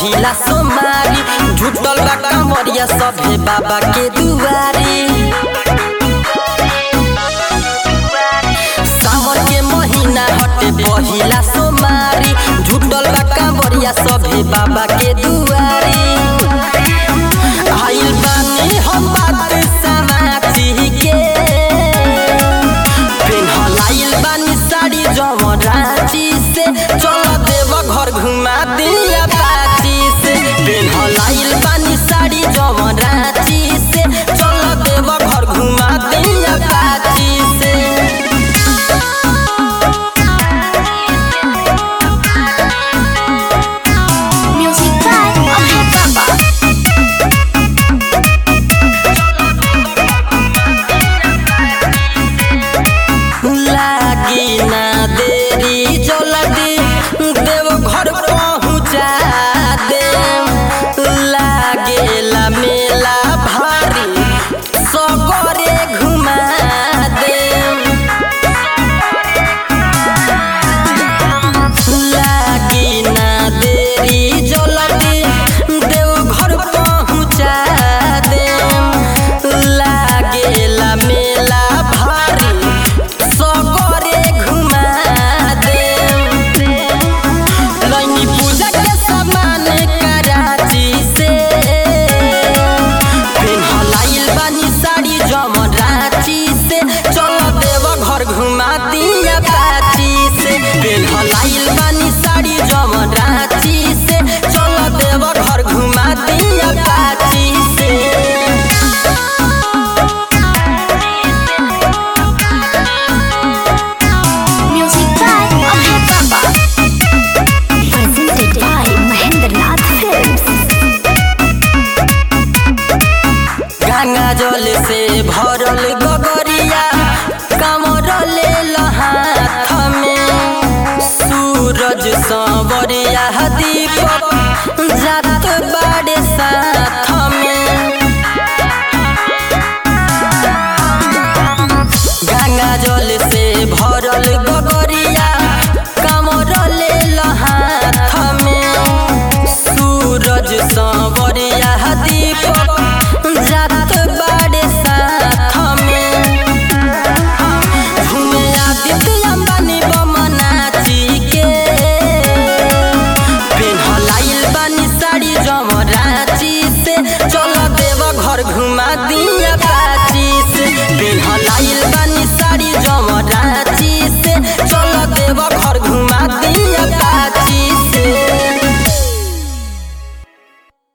पहिला सोमारी झुटल बा कमरिया सभे बाबा के दुआरी सावन के महीना हटे पहिला सोमारी झुटल बा कमरिया सभे बाबा के दुआरी आइल बानी हम बात समाती के पेन्हल आइल बानी साड़ी जवन रांची से चल देव घर घुमा दिया पाची से पेन्हल आइल बानी साड़ी जवन रांची से चल देव घर घुमा दिया पाची से Music by Abhay Baba. लागी ना देरी जल्दी देव घर पहुँचा दे लागेला मेला भारी सगरे घुमा दे लागी ना देरी जल्दी देव घर पहुँचा दे लागेला मेला भारी सगरे घुमा दे लैनी पूजा के सामान कराची से पेन्हल आइल बानी साड़ी जमन रांची से चल देव घर घुमा दिया पाची से पेन्हल आइल बानी साड़ी जमन रांची से चल देव घर घुमा दिया पाची से Music by Abhay Baba. Presented by Mahendranath Films. Ganga जल से भरल गगरिया कमर ले हाथ में सूरज सांवरिया दीपक जात बाड़े साथ में गंगा जल से भरल गगरिया कमर ले हाथ में सूरज सांवरिया दीपक जात बाड़े साथ में घूमे आदित्य अंबानी बमनाची के पेन्हल आइल बानी साड़ी जम